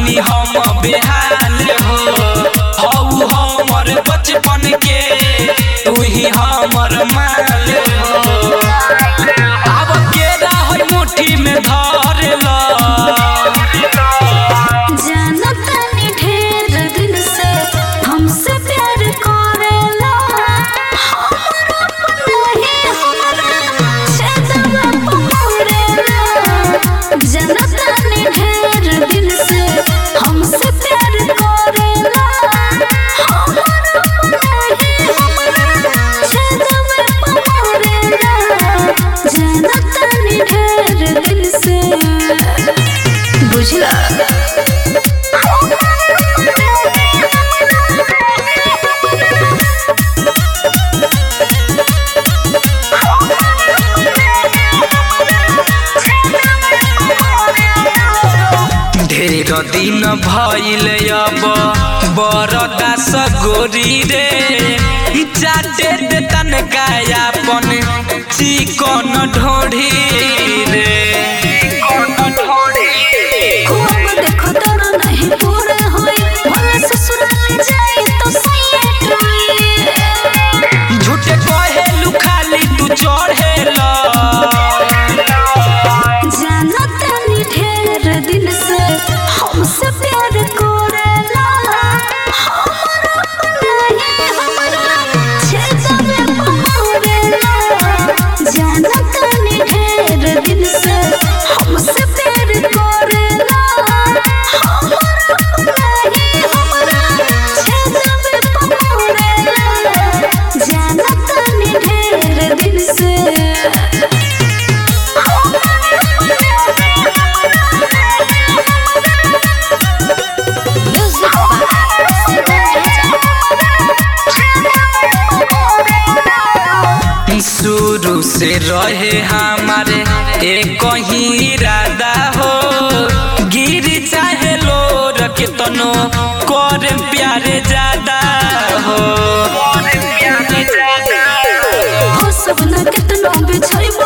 गईनी हम बेहाल हो हऊ हमर बचपन के तू ही हमर माल हो अब केरा है मुट्ठी में धर ला जानतानी ढेर दिन से हमसे प्यार करेला हमरा नहीं हमरा छेदवा पकड़ेला जानतानी ढेर दिन से हमसे प्यार करेला हमरा नहीं हमरा छेदवा पकड़ेला जानतानी ढेर दिन से बुझला ढेर दिन भइल अब बरदास गोरी रे चाटे दे तनका अपन चिकन ढोढ़ी रे खूब देखो तोरा नहीं पूरा होई भला ससुराल जाई तो सैयद होई झूठे कहेलू खाली तू चढ़ेला जानतानी ढेर दिन से हमसे प्यार करेला हमरा नहीं हमरा छेदवे पकड़ेला जानतानी ढेर दिन से हमसे प्यार करेला हमरा नहीं हमरा छेदवे पकड़ेला जानतानी ढेर दिन से शुरू से रहे हमारे एक ही इरादा हो गिर चाहे लो रखे तनो कर प्यारे ज्यादा हो हो सपना कितना बिछाई